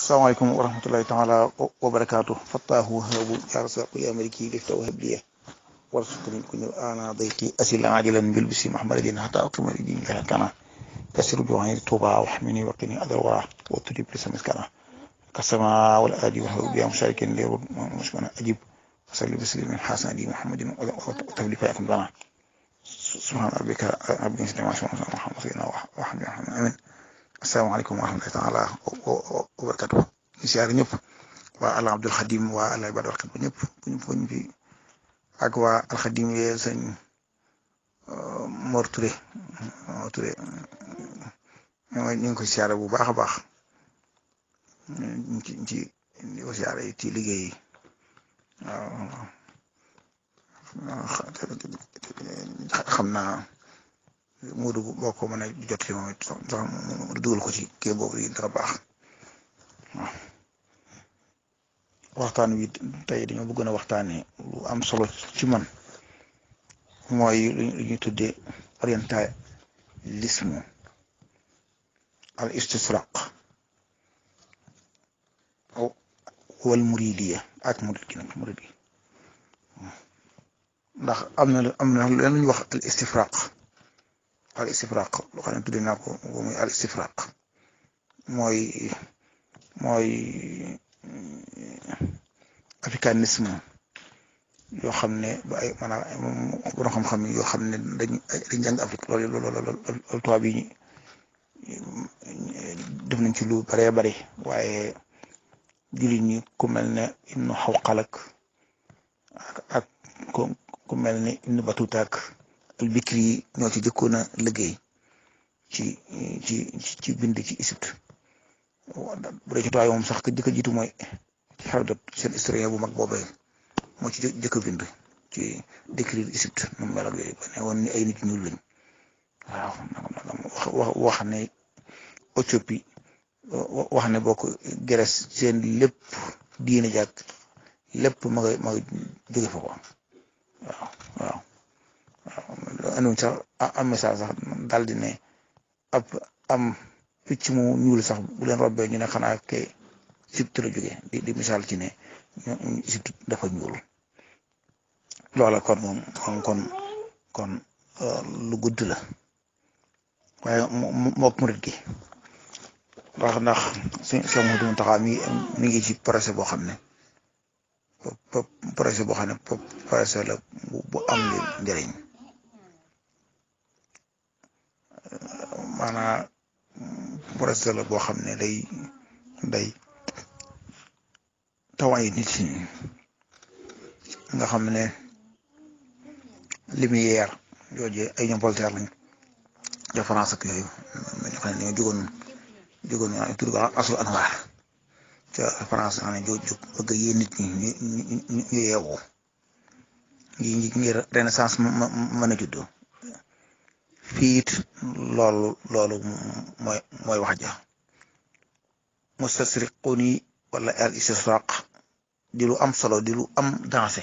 asalaamaaleykum wa rahmatulahi taala wa barakaatu fattaahu habu yarsaqu ya maliki lifta wa habliya warsuqni kuñu ana dayqi asila ajilan bil bisi mahmadin hatta aqima li dini laha kana kasiru juwani tuba wa hamini wa qini adal wara wa tudi plisa miskana kasama wal adi wa habu ya musharikin li mushmana ajib وصلي بسلم الحسن دي محمد وتولي فيكم لنا سبحان ربك رب العزة عما يصفون محمد سيدنا وحمد محمد امين asalaamaaleykum wa rahmatullahi taala wa barakatu ñu siyaare ñëpp waa ala abdul xadim waa ala ibada waxkat ba ñëpp buñ fuñ fi ak waa alxadim yee sëñ Mor Touré Mor Touré ñu ngi koy siyaare bu baax a baax ñu ci ci di ko siyaare ci liggéey yi waaw xam naa Moodu boo ko mën a jot ci moom it sax mu dugal ko ci kii boobu yi dara baax waaw waxtaan wi tey dañoo bëggoon a waxtaanee lu am solo ci man mooy lu ñuy tuddee orientalisme al istisraq wal muridiya ak murid gi nag murid gi ndax am na am na leen lu ñuy wax al istifraq al istifraq loo xam ne tuddee naa ko muy al istifraq mooy mooy africanisme yoo xam ne ba ay maanaam borom xam-xam yoo xam ne dañ dañ jàng Afrique loolu loolu loolu tubaab yi def nañ ci lu baree bari waaye jullit ñi ku mel ne Ibnu Xawqalak ak ku mel ne Ibnu Batuta ak albikri yi ñoo ci jëkkoon a liggéey ci ci ci bind ci Égypte bu dee ci tuwaay moom sax ka jëkk a jiitu mooy ci Hérodote seen historien bu mag boobee moo ci jëkk a bind ci décrire Égypte nu mu mel ak yooyu ba ne woon ni ay nit ñuul lañ waaw wax ne Éthiopie wax ne bokk Grèce seen lépp diine jàkk lépp ma nga ma nga jóge fa ko waaw waaw waaw andiwuñ sax am message sax daal di ne ab am picc mu ñuul sax bu leen robbee ñu ne xanaa ke Égypte la jógee di di misaal ci ne Égypte dafa ñuul loola kon moom kon kon kon lu gudd la waaye mook murit gi ndax ndax si si Mouhamadou Mountakha mi mi ngi ci projet boo xam ne projet boo xam ne projet la bu am njëriñ maanaam projet la boo xam ne day day tawaay nit ñi nga xam ne lumière jooju ay ñoom Voltaire lañ de France ak yooyu ñu xam ne ñoo jógoon jógoon naa tur ko asul anwaar ca France xam ne joo jóg bëgg yee nit ñi ñu ñu ñu yeewoo ngi ngir renaissance mën a juddoo fii it loolu loolu mooy mooy wax ja mustasriquni wala al istisraq di lu am solo di lu am dansé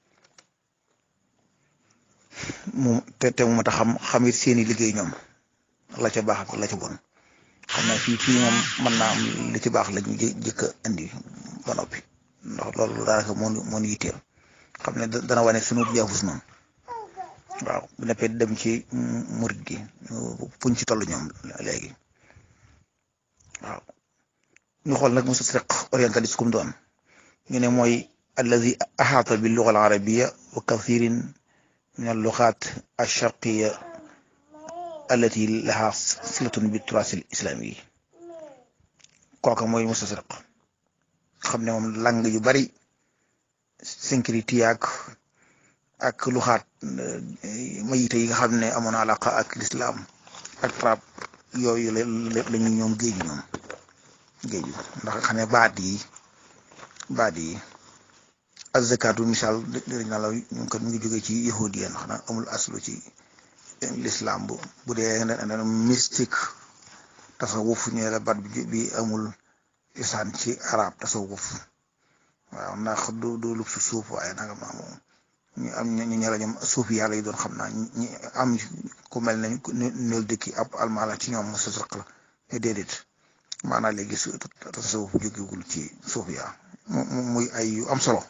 mu te te mu mata xam xamit seeni liggéey ñoom la ca baax ak la ca bon xam naa fii fii moom mën naa am li ci baax lañu jëkk a indi ba noppi ndax loolu daanaka moo moo ñu yitteel xam ne dana wane sunu jaafus noonu waaw bu nekkee dem ci murit gi fuñ ci toll ñoom léegi waaw ñu xool nag mustasriq orientaliste kum doon ñu ne mooy alladi axaata bi luga al arabia wa kathirin min al lugat al sharqiya allati laha silatun bi turaas al islami yi kooka mooy mustasriq xam ne moom lang yu bari sécurité ak ak luxaat mayite yi nga xam ne amoon alaqa ak lislaam ak arab yooyu la ñu ñoom géeju ñoom géeju ndax xam ne baat yi baat yi azakatu misaal dëgg naa la ñu ko mu ngi jógee ci yahudiya ndax na amul aslu ci lislaam bu bu dee mystique tasawuf ñu la baat bi amul isaan ci arab tasawuf waaw ndax du du lu su suuf waaye nanga ma moom ñu am ñu ñara ñoom suuf yàlla yi doon xam naa ñi am ku mel ne neel dëkki ab almala ci ñoom mustasriq la déedéet maanaam léegi su tasawuf jógegul ci suuf yaa muy ay yu am solo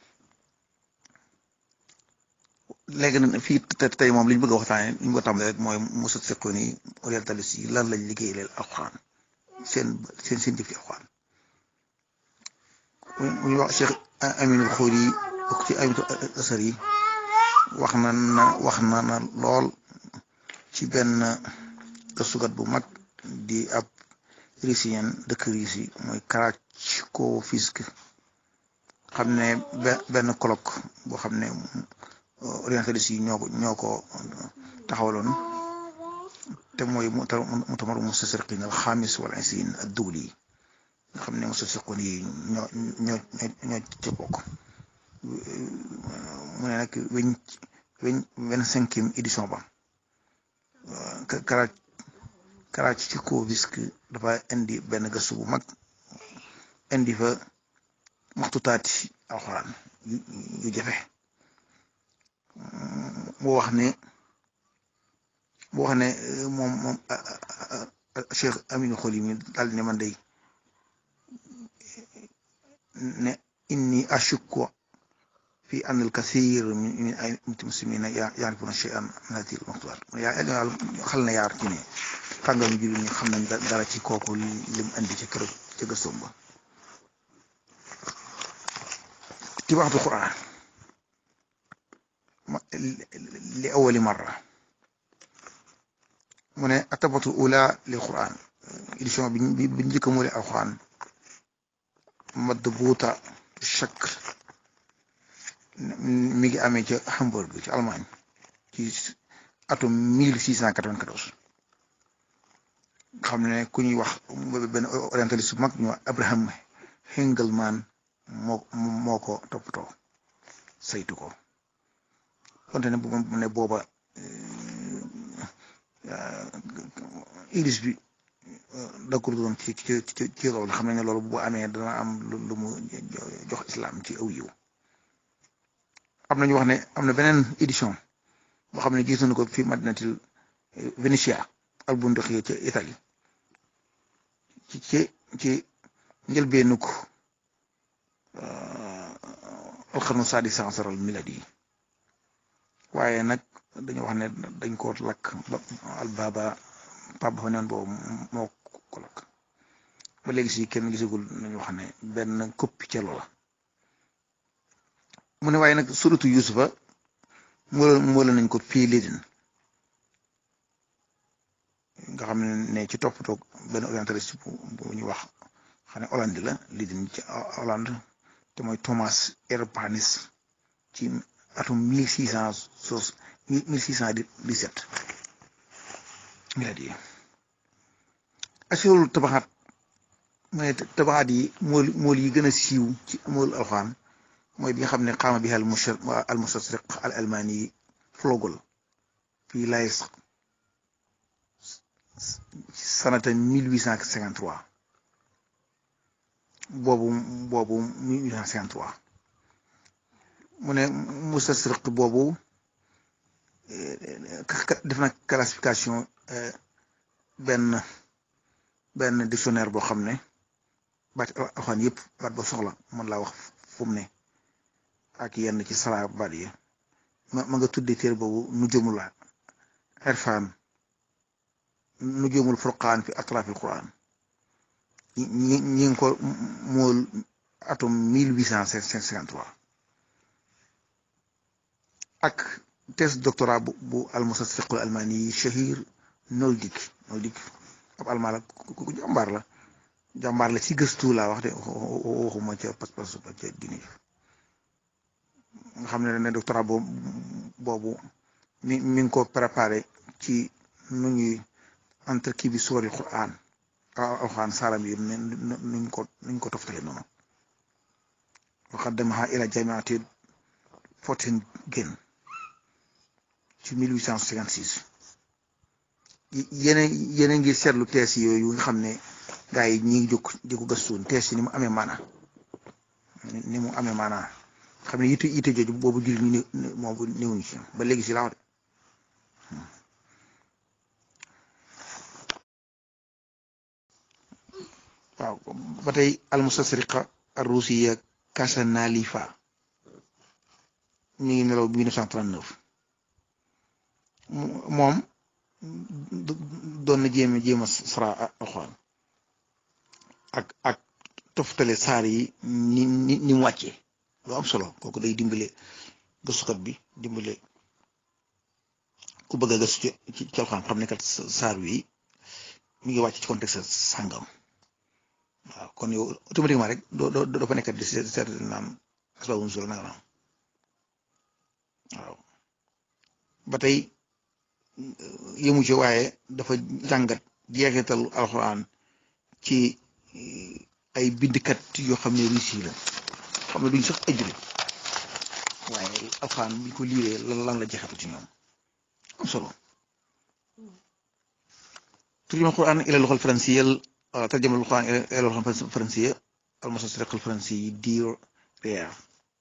léegi nag fii tey moom li ñu bëgg a waxtaanee li ñu ko tàmbalee rek mooy mosut fekkoon ni orientaliste yi lan lañ liggéey leen alxuraan seen seen seen jëf ci alxuraan bu ñu wax Cheikh Aminul Xóori yi bokk ci Aminul Asar yi wax na na wax na na lool ci benn gëstukat bu mag di ab Rusien dëkk Russie mooy Karatchkofisk xam ne benn colloque boo xam ne orientaliste yi ñoo ko ñoo ko taxawaloon te mooy mutamar mustasriqin al xaamis wal isriin ad dawli nga xam ne mustasriqoon yi ñoo ñoo ñoo ci bokk mu ne nag weñ weñ vingt cinquième édition ba Kara Karatchkofisk dafa indi benn gëstu bu mag indi fa maxtutaati alxuraan yu jafe mu wax ne mu wax ne moom moom Cheikh Aminu Xoli mi daal ne man day ne inni ashukku fi an al kathir min ay muslimina yaarifuna shay'an min hadihi al maxtuwaat yaa xal na yaar ci ne kàngam jullit ñi xam nañ dara ci kooku lim indi ci kër ca gëstoom ba ci waxtu Qur'an li awali marra mu ne atabatu ula lil Qur'an édition bi bi njëkk a moole alquran madbuuta shakl mi ngi amee ca Hamburg ci Allemagne ci atum 1694 xam ne ku ñuy wax benn orientaliste bu mag ñu wax Abraham Hengelman moo moo ko toppatoo saytu ko konte ne bu ne booba iris bi d'accord doon ci ci ci ci loolu xam ne loolu bu amee dana am lu mu jox islam ci aw yiw am nañu wax ne am na beneen édition boo xam ne gis nañu ko fi madinatil Venetia Albundux ci Italie ci ci ci njëlbeenu ko alxarnu saadi sansaral miladi yi waaye nag dañu wax ne dañ ko lakk albaba pap ba fa neen boobu moo ko lakk ba léegi si kenn gisagul nañu wax ne benn koppi ca loola mu ne waaye nag suratu yusufa moo moo nañ ko fii Lédin nga xam ne ci toppatoo benn orientaliste bu ñu wax xam ne Hollande la Lédin ci Hollande te mooy Thomas Urbanus ci atum mille six cent sos mille six cent dix-sept miladi yi asirul tabaxaat mu ne tabaxaat yi mool mool yi gën a siiw ci mool alxuraan mooy bi nga xam ne xaama bi al mushar al mustasriq al almaani yi flogol fii lays sanata mille huit cent cinquante trois boobu boobu mille huit cent cinquante trois mu ne mustasriq boobu def na classification benn benn dictionnaire boo xam ne baat alxuraan yëpp baat ba soxla mën laa wax fu mu ne ak yenn ci sara baat yi ma ma nga tuddee téer boobu nu jëmul irfan nu jëmul furqaan fi atrafil quran ñi ñi ngi ko mool atum mille huit cent cinquante trois ak thèse doctorat bu bu almustasriqul almaani yi Shahir Noldik Noldik ab almaan la ku jàmbaar la jàmbaar la ci gëstu laa wax de waxuma ca pas-pas ba ca dini nga xam ne ne doctorat boobu mi mi ngi ko préparé ci nu ñuy entre kii bi suwari Qur'an alxuraan saaram yi nuñ ko nuñ ko toftale noonu waxaddamaha ila jamiati Göttingen ci 1856 yeneen yeneen ngi seetlu tees yooyu nga xam ne gaa yi ñi ngi jóg di ko gëstuun tees yi ni mu amee maana ni mu amee maana xam ne yitte yitte jooju boobu jullit ñi moom néewuñu ci ba léegi si laaw de waaw ba tey almustasriqa arrusiya kasanalifa mi ngi nelaw 1939 moom doon na jéem a jéem a sara alxuraan ak ak toftale saar yi ni ni ni mu wàccee lu am solo kooku day dimbale gëstukat bi dimbale ku bëgg a gëstu ci ci alxuraan xam ne kat saar wi mi ngi wàcc ci contexte sàngam waaw kon yow automatiquement rek doo doo doo fa nekkat di seet naan asbaabu nuzuul nanga naam waaw ba tey yëmu ci waaye dafa jàngat jeexital alxuraan ci ay bindkat yoo xam ne russe la xam ne duñ sax ay jullit waaye alxuraan bi ko liiree lan lan la jeexital ci ñoom am solo turjuma alxuraan ila luxal fransiyal tarjama alxuraan ila luxal fransiya almustasriq alfransi diir reer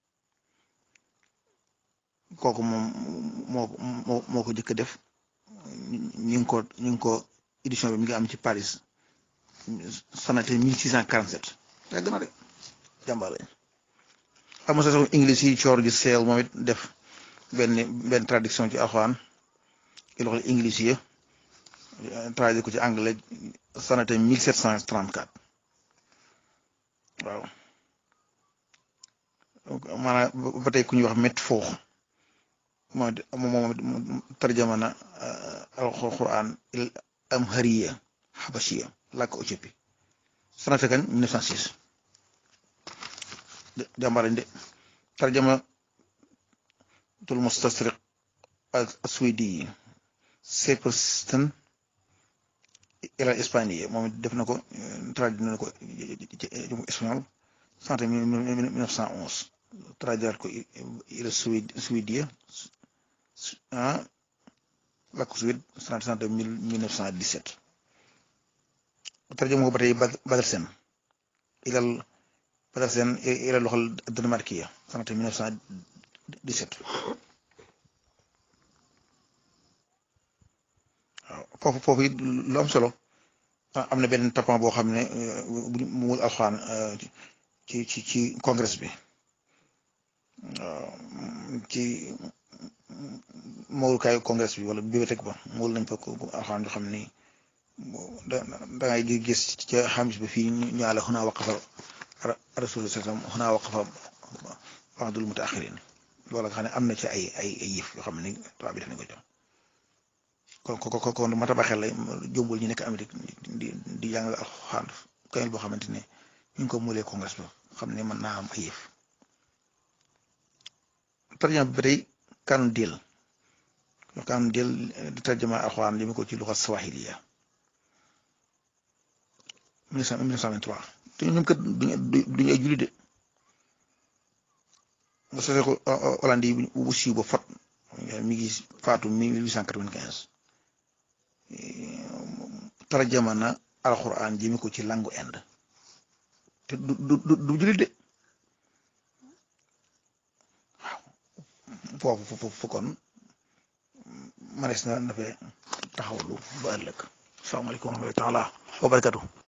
kooku moom moo moo moo ko jëkk def ñu ngi ko ñu ngi ko édition bi mi ngi am ci Paris sanate 1647 yàgg na de jàmbaar lañ am sa anglais yi coor ji seel moom it def benn benn traduction ci alxuraan ci loxol anglais yi traduit ko ci anglais sanate 1734 waaw maanaam ba tey ku ñuy wax met foox moom moom tarjama na alxuraan il amhariya xabashiya làkk Éthiopie sanata kan 1906 jàmbarañ de tarjama tul mustasriq aswidi yi Seperstan ila Espagne moom def na ko traduit na ko ci espagnol sanata 1911 traduit ko ila Suède ah làkk Suède sanata 1917 tarjama ko ba tey Badarsen ilal Badarsen ilal loxol Danemarkiya sanata 1917 waaw foofu foofu it lu am solo am na benn tappan boo xam ne bu mu alxuraan ci ci ci congrès bi ci mawlukaayu congrès bi wala bibliothèque ba mool nañ fa ko alxuraan yoo xam ni da da ngay gis ca xamis ba fii ñu àlla xunaa waqafa rasul sallam xunaa waqafa ba'dul mutaaxirin loolu nga xam ne am na ci ay ay ay yëf yoo xam ne tubaab bi def nañ ko jox kon kon kon mata ba xel la jombul ñu nekk Amérique di di jàngal alxuraan kamil boo xamante ne ñu ngi ko muulee congrès ba xam ne mën naa am ay yëf tarjama bi ba tey kaanu del kaanu del di tarjama alxuraan li mu ko ci luxa swahiliya 1923 te ñoom kat duñu ay jullit de nga sosee ko Hollande yi bu siiw ba fot mi ngi faatu 1895 tarjama na alxuraan jëmi ko ci langu Inde te du du du jullit de waaw foofu foofu kon manees na na fee taxawlu ba ëllëg salaamaaleykum wa rahmatulah wa barakatu